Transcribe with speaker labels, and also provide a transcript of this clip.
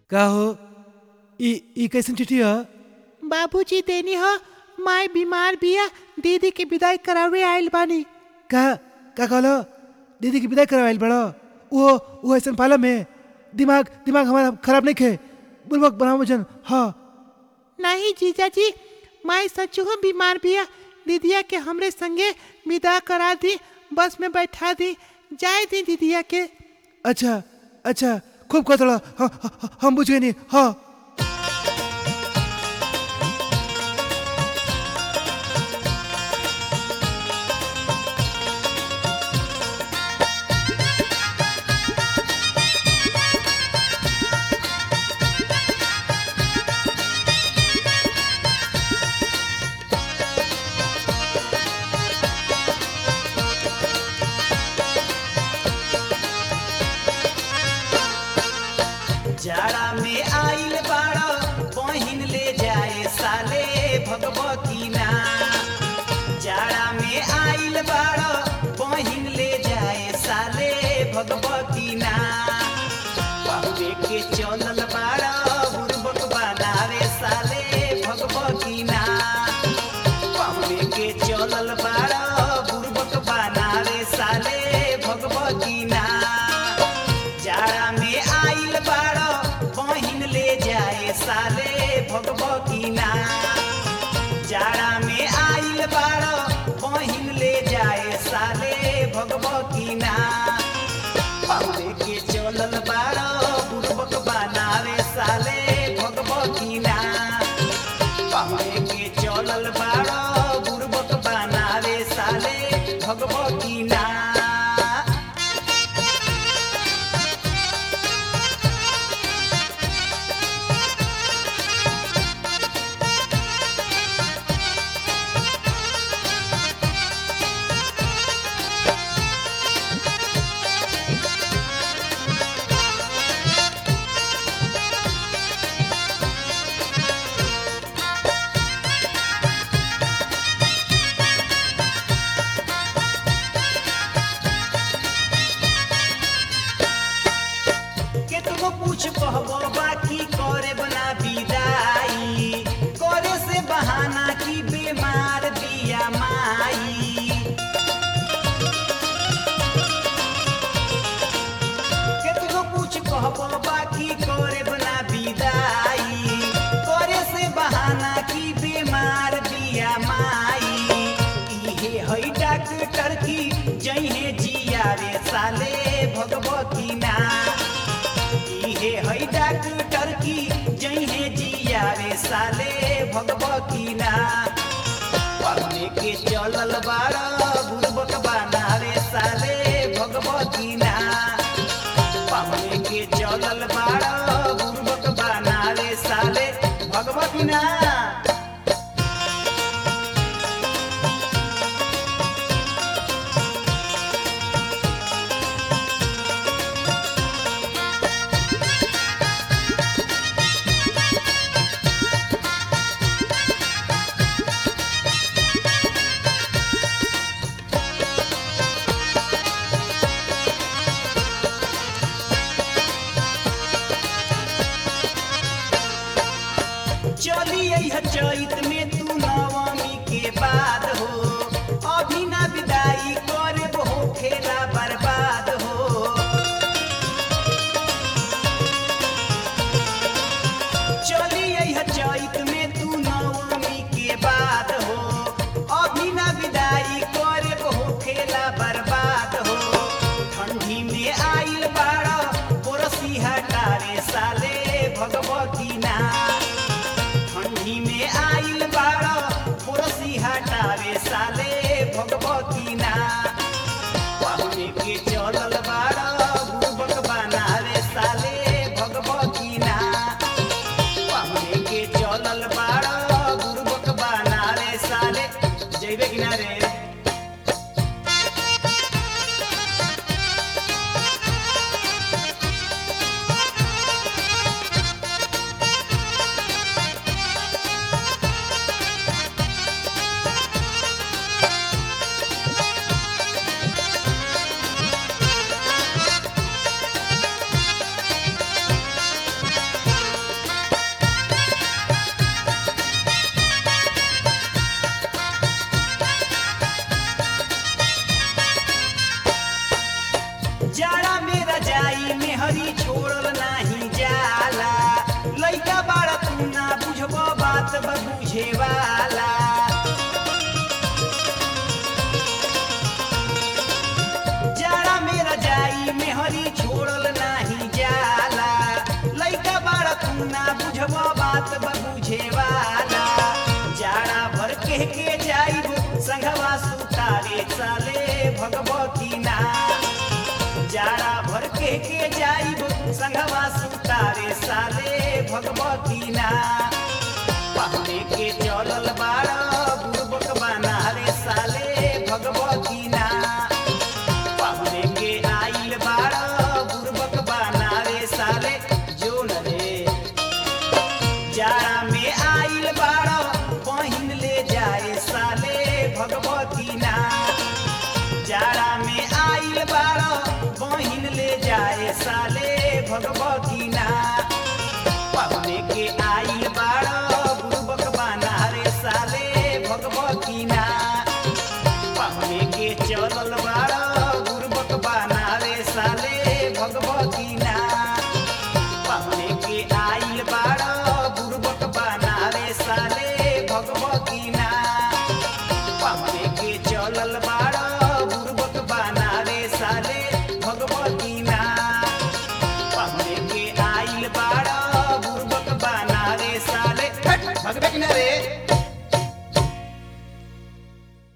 Speaker 1: का हो ई ई कैसन चिट्ठी ह
Speaker 2: बाबूजी देनी हो माय बीमार बिया दीदी के विदाई करावे आइल बानी
Speaker 1: का का कहलो दीदी की विदाई करवाइल बड़ो वो वो ऐसन पालम में दिमाग दिमाग हमारा खराब नहीं खे बुलबक बनाओ जन हाँ
Speaker 2: नहीं जीजा जी माय सच हो बीमार बिया दीदिया के हमरे संगे विदा करा दी बस में बैठा दी जाए दी दीदिया के
Speaker 1: अच्छा अच्छा खूब कहतड़ा हाँ, हाँ, हम बुझ गए नहीं हाँ
Speaker 3: जाड़ा में आइल बाड़ा बहिन ले जाए साले भगवती ना जाड़ा में आइल बाड़ा बहिन ले जाए साले भगवती ना पहुए के चलल बाड़ा बुरबक बनावे साले भगवती ना पहुए के चलल बाड़ा बुरबक बनावे साले भगवती ना जाड़ा में आइल बाड़ा बहिन ले जाए साले भगवती ना जाड़ा में आइल बाड़ा बहिन ले जाए साले भगवती ना पहुए के चलल बाड़ा बुरबक बनावे साले भगवती ना पहुए के चलल बाड़ा बुरबक बनावे साले भगवती ना केतनो पूछ कहबो बाकी करे बना विदाई करे से बहाना की बीमार बिया माई केतनो पूछ कहबो बाकी करे बना विदाई करे से बहाना की बीमार बिया माई इहे हई डॉक्टर की जइहे जिया रे साले भगवती ना इहे हई डॉक्टर की जइहे जिया रे साले भगवती ना पढ़ने के चलल बाड़ा बुरबक बनावे साले भगवती ना पढ़ने के चलल बाड़ा बुरबक बनावे साले भगवती ना चली आई चैत में तू नवमी के बाद हो अभी ना विदाई करे हो खेला बर्बाद हो चली आई चैत में तू नवमी के बाद हो अभी ना विदाई करे हो खेला बर्बाद हो ठंडी में आइल बाड़ा पोरसी हटारे साले भगवती ना ठंडी में आइल बाड़ा पोरसी हटावे साले भगवती ना पहुने के चलल बाड़ा बुबक बनावे साले भगवती ना पहुने के चलल बाड़ा बुबक बनावे साले जइबे किनारे ना बुझब बात बुझे वाला जाड़ा भर के के जाइब संघवा सुतारे साले भगवती ना जाड़ा भर के के जाइब संघवा सुतारे साले भगवती ना पहले के चलल बाड़ा बुड़बक बना रे साले भगवती ना पहले के आइल बाड़ा बुड़बक बना रे साले जोन रे जाड़ा में आइल बाड़ा बहिन ले जाए साले भगवती ना जाड़ा में आइल बाड़ा बहिन ले जाए साले भगवती ना पहले के आइल